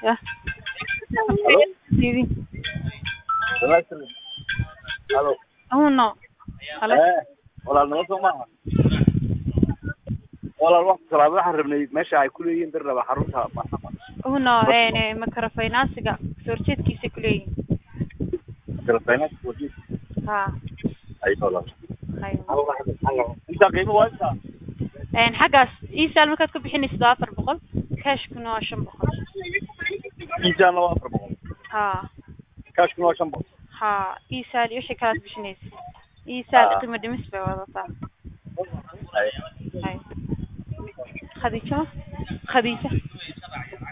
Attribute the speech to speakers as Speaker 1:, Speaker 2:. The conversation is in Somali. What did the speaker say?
Speaker 1: Ya.
Speaker 2: Halo?
Speaker 1: TV.
Speaker 2: Wanaagsan. Halo.
Speaker 1: Uno. Halo.
Speaker 2: Eh, walaal nala soo maaha walaal wax salaad waxaan rabnay meesha ay ku leeyihiin bir raba xarunta
Speaker 1: Uno een microfinance-ga soo horjeedkiisa ku leeyihiin.
Speaker 2: telefoonad wadi
Speaker 1: Ha.
Speaker 2: ay walaal
Speaker 1: Hay.
Speaker 2: inta qiimo waa inta
Speaker 1: Een xaggaas iisaal markaad ku bixinaysid waa afar boqol cashkuna waa shan boqol.
Speaker 2: intaana waa afar boqol
Speaker 1: Ha.
Speaker 2: kaashkuna waa shan boqol
Speaker 1: Ha. Iisaal iyo shay kalaad bixinaysid. Iisaal
Speaker 2: Ah.
Speaker 1: qiimo dhimis bay wadataa.
Speaker 2: Ay.
Speaker 1: Hay. Khadiija. Khadiija.